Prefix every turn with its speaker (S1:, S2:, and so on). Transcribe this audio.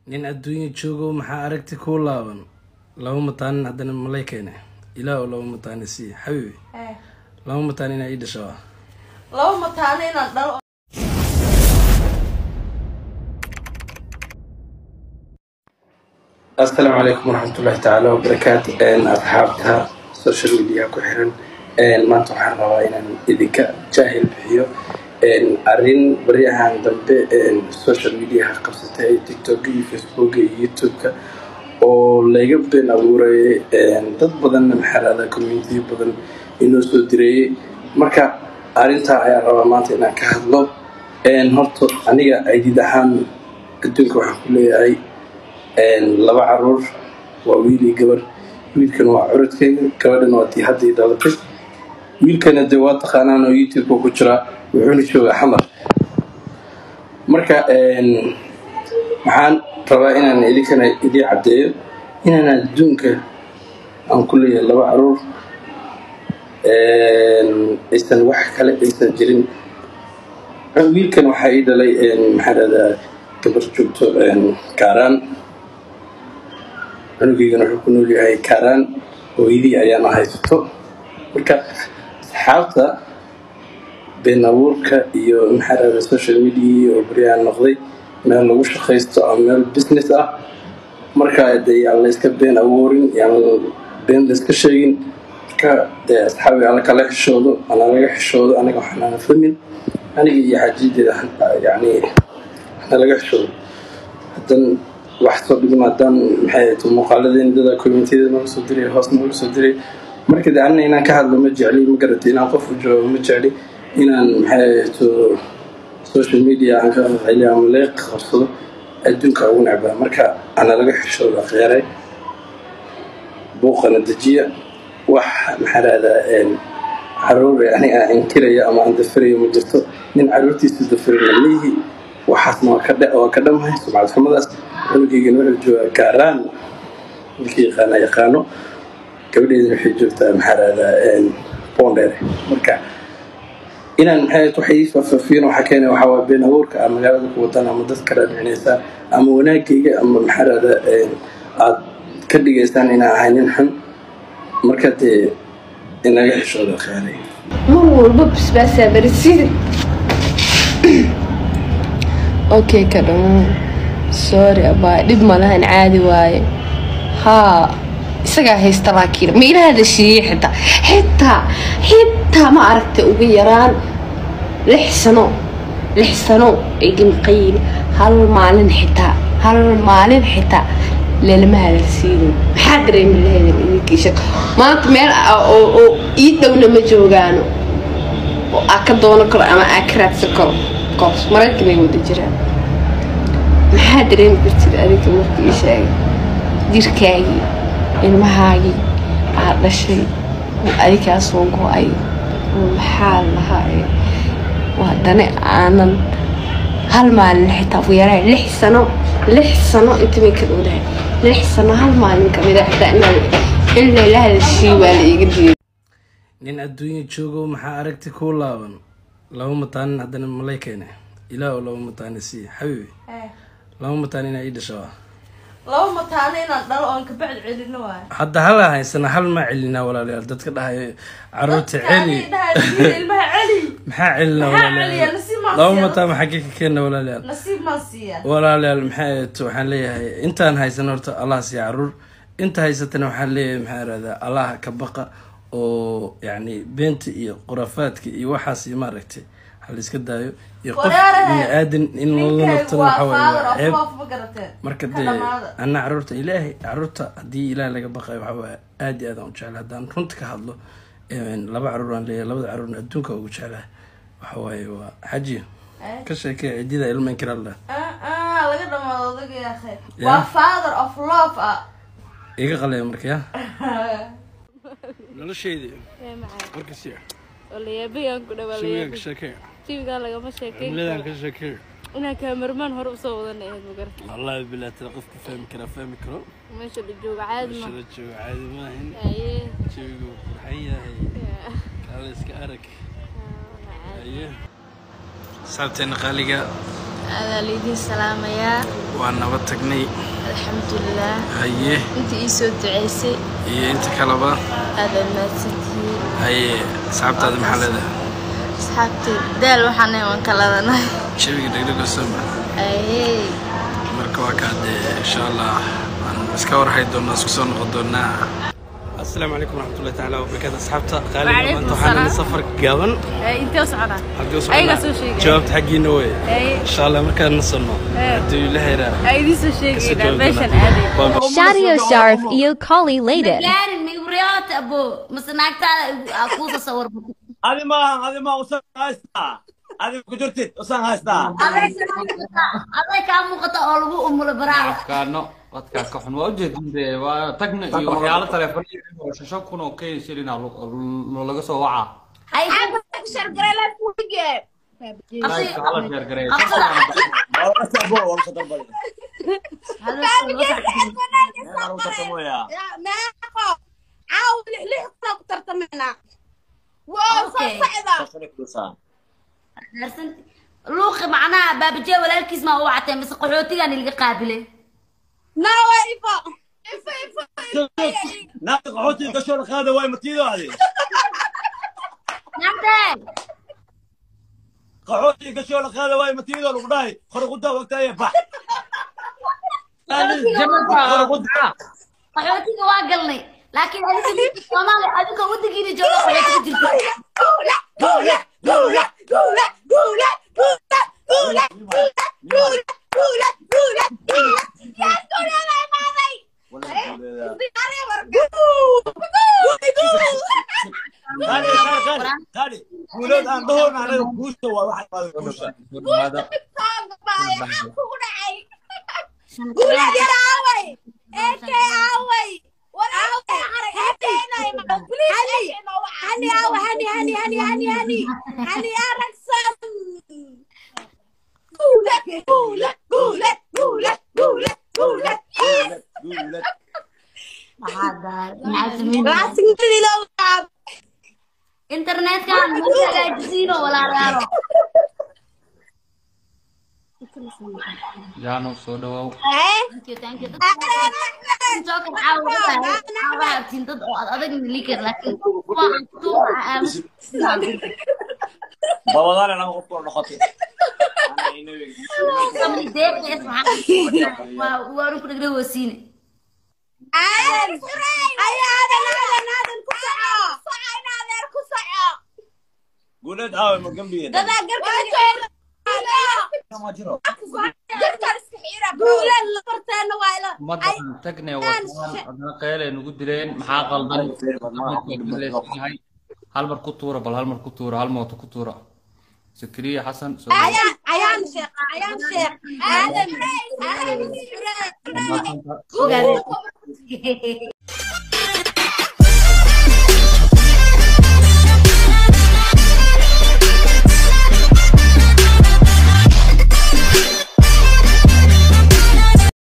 S1: nin adduunya joogo maxaa aragti kuu laaban laba mataanin haddana malay keene ilaah oo laba mataani sii xabiibi laba mataan inaa ii dhasho ah
S2: laba mataano inaan dhalo
S1: asalaamu calaykum waraxmatullahi tacaala wabarakaatu asxaabta social media ku xiran maanta waxaan rabaa inaan idinka jaahil bixiyo arrin baryahan dambe social mediaha qabsatay tiktok iyo facebook iyo youtube-ka oo layga been abuurayay dad badanna maxaarada community badan inoo soo direeyey marka arrintaa ayaan rabaa maanta inaan ka hadlo horta aniga aydid ahaan adduunka waxaan ku leeyahay laba caruur waa wiil iyo gabar wiilkan waa curadkeyga gabadhan waa tii haddii dhalatay wiilkana dee waa taqaanaan oo youtube-ka ku jiraa wuxuuna joogaa xamar marka waxaan rabaa inaan idinkana idii caddeeyo inaan adduunka aan ku leeyahay laba caruur aysan wax kale aysan jirin wiilkan waxaa ii dhalay maxaa dhahdaa gabar joogto kaaraan cunugeygana wuxuu ku nool yahay kaaraan hooyadii ayaana haysato marka asxaabta been abuurka iyo maxaa dhahda social media oo baryahan noqday meel lagu shaqaysto ama meel business ah marka dee yaan layska been abuurin yaan been layska sheegin marka dee asxaabi alla kala xishoodo ana laga xishoodo aniga waxaanana famin aniga iyo xajiideeda yani hana laga xishoodo haddan wax soo dhigma haddaan maxay ahayd muuqaaladeen dada communitiyada nooga soo diray hoos nooga soo diray marka de anina inaan ka hadlo ma jecli ma garatay inaan qof u joogo ma jecli inaan maxay ahayd social media aan ka qaqayliyo ama laga qabsado adduunka ugu necbaa marka ana laga xishooda kheyray buuqana dejiya wax maxaa rahdaa caruur yani aan inkiraya ama aan dafirayo ma jirto nin caruurtiisu dafirina leeyihi waxaasna waa ka waa ka dhamhay sumcad xumadaas cunugeygana wuxuu joogaa kaaraan ninkii yaqaana yaqaano gabadheedana waxay joogtaa maxaa rahdaa bondheer marka inaan maxay wax ii faahfaafiyin waxaa keenay waxaa waa been abuurka ah magaalada ku wadaan ama dad kala dhicinaysaan ama wanaagayga ama maxaa rahdaa aad ka dhigaysaan inaan ahay nin xun marka dee in laga xishooda kheyray
S3: mar walba basbaasaa barisiid okay ka dhamo sorry abaa dhib malahan caadi waaye haa isagaa haysta laakiin ma ila hadashiiyey xitaa xitaa xitaa ma aragtay ugu yaraan lix sano lix sano ay gamqayin hal maalin xitaa hal maalin xitaa lelama hadalsiinin maxaa dareemi lahaydin idinkiisha maanta meel oo ii dhowna ma joogaano oo aa ka doono karo ama aa ka raadsan karo koos maraykan ay wada jiraan maxaa dareemi kartid adinka markii ii sheegay jirkaagii ilmahaagii aad dhashay oo adigaa soo go-ay oo maxaa lahaa waa dane aanan hal maalin xitaa ugu yaraan lix sano lix sano inta may ka dhowdahay lix sano hal maalin kamid a xitaa in layla hadashii waa la iiga diiday
S1: nin adduunya joogo maxaa aragti kuu laaban laba mataanin haddana malay keene ilaah oo laba mataani sii xabiibi laba mataan inaa ii dhasho ah
S2: laba mataano inaan dhalo oon kabacdi celino waayo
S1: hadda hala haysana hal maa celinaa walaalayaal dadka dhahay caruurta celi
S2: ilmaha celi
S1: maxaa celina
S2: Maxaa celiya?
S1: walaalayaal
S2: Nasiib maan
S1: laba
S2: siiya.
S1: mataan maxaa ka keena walaalayaal
S2: nasiib maan siiyaa
S1: walaalayaal maxay ahayd waxaan leeyahay intaan haysan horta allah siiya caruur inta haysatana waxaan leeyahay maxaa irahdaa allah ka baqa oo yacni beenta iyo khuraafaadka iyo waxaas iyo maaragtay ha la iska daayo iyo qof
S2: Walaalahay,
S1: bini aadan in lala
S2: ninkaygu
S1: nabtana
S2: waa
S1: waxa waaye waa
S2: father of
S1: ceeb
S2: love ma garateen
S1: marka
S2: Ka
S1: dee
S2: dhamaada.
S1: ana caruurta ilaahay caruurta haddii ilaah laga baqayo waxaa waaye aad iyo aad aan u jeclahay haddaan runta ka hadlo laba caruur aan leeyahay labada caruurna adduunka ugu jeclahay waxa waaye waa xaji
S2: Eh?
S1: ka sheekee cidida ilma inkiralla
S2: Ah, ah, laga dhamaado odaga yaa khayr
S1: Yeah.
S2: waa father of love ah
S1: iga qalaya marka ya nolosheydi warkasi
S4: walayaabiyaan ku
S1: shawigaan ka
S4: dhawaa
S1: sheekee
S4: tivigaa lagama sheekeyn
S1: cimiladan
S4: karo
S1: ka sheekee
S4: inaan kaamarmaan hore usoo wadan ahayd magarata
S1: wallahi bilaa tala qofka fahmi karaa fahmi karo
S4: meesha la jooga caadi ma
S1: meeshada jooga caadi maahin
S4: aye
S1: jawigu qurxan yahay kaala iska arag aye saabteena qaaliga
S2: adaa laydin salaamayaa
S1: waa nabad tagnay
S2: alxamdulilah
S1: haye
S2: inta ii soo duceysay
S1: iyo inta kaleba
S2: aadaad mahadsantihiin
S1: haye asxaabtaada maxaa leedahay
S2: asxaabtay daal waxaanay waan kaladanahay
S1: jawiga dhegdhegosoma
S2: ayey
S1: marka waa kaa dee insha allah waan iska warhay doonaa isku soo noqon doonaa asalaamu calaykum waraxmatullahi tacaala wabarakaatu asxaabta qaaliga
S4: Waalaikum
S1: maanta waxaan
S4: salaam.
S1: safar gaaban
S4: intee u soconaa
S1: halkii u
S4: Ayagaa
S1: socnaa
S4: soo sheegaya.
S1: jawaabta xaggiina wey
S4: Haye.
S1: insha allah markaan nasanno
S4: Haye.
S1: hadduu ilaha yaraa
S4: aa idiin soo
S1: kasoo
S4: sheegaynaa
S1: jawaabi
S4: meeshan
S1: doonaa.
S4: aaday
S1: Waa-
S5: Shadio Sharif iyo Collie Layden.
S2: gaarin ma igu riyoota abo mase naagtaada aa kuu tasawar
S6: adi maahan adi maa usan haystaa adi ku jirtid usan haystaa
S2: aday kaa muuqata oo lagu umulo baraada
S7: afkaano dadkaa ka xun waa ujeedin dee waa tagna iyo waxyaalo taleefon shashan kun oo kenya shilina laga soo wacaa
S2: hay
S7: Live-ka hala sheergareeyo.
S6: Sabo, waa usa darbali. Meeqa usa tamoya? Sasani kudusaa.
S2: luuqi macnaha baabajee walaalkiis maa u wacatay mise qaxootigaan ilaga qaabilay
S6: Naagta qaxootiga gashoo la qaada waay matiido adi.
S2: naagtee
S6: Qaxootiga gashoo la qaada waay matiido lagu dhahay. Qorquda waqtaya bax.
S2: qaxootiga waa galnay laakiin adiga soomaaliya adiga wadankiina jooga qaxootiga jirta
S6: Kali, kali, kali, kali. Guulood aan dhahoon anaga guusha waa waxay qaada guusha. Guulood.
S2: internetkan ma hagaajisiino walaalayaalo
S7: jaano soo dhawow
S2: Thank you, thank you. Dadka soo kala caawa caawa abtiin dad oo ad adag liikar laakiin kuwa aan ku tuura aamus
S6: Babadaale lama qof kula noqotay. Ana inawi.
S2: kamid deeqees waxaa waa waanu ku dhegdhe hoosiine
S6: Guulood aawe ma gambiye. Ma jiro.
S7: ummaddan tagne wataan adna qeylay nugu dileen maxaa qaldan yahay hal mar ku tuura bal hal mar ku tuura hal mooto ku tuura sakriya xasan soo dhawow.